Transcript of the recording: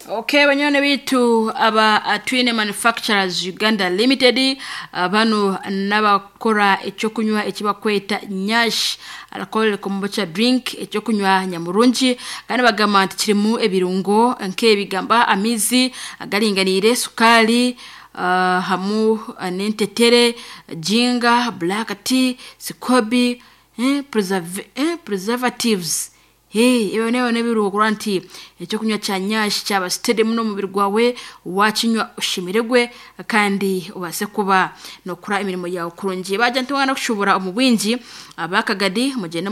okay banyurane bitu aba atwine manufacturers uganda limited ah, bano n'abakora icyo kunywa ikibakweta nyashi alcohol kombucha drink icyo kunywa nyamurungi kandi bagamba nti kirimo ebirungo nk'ebigamba amizi agaringanire sukari ah, hamu ah, n'intetere jinga black tea sikobi eh, preserv- eh, preservatives Hey, iwe newe nebiruko kuri anti icyo kunywa cya nyashi cyaba stadium no mubiri rwawe wakinywa ushimirwe kandi ubase kuba nokura imirimo yawe kurongeye bajya ntiwana kushobora umubwinji abakagadi mugende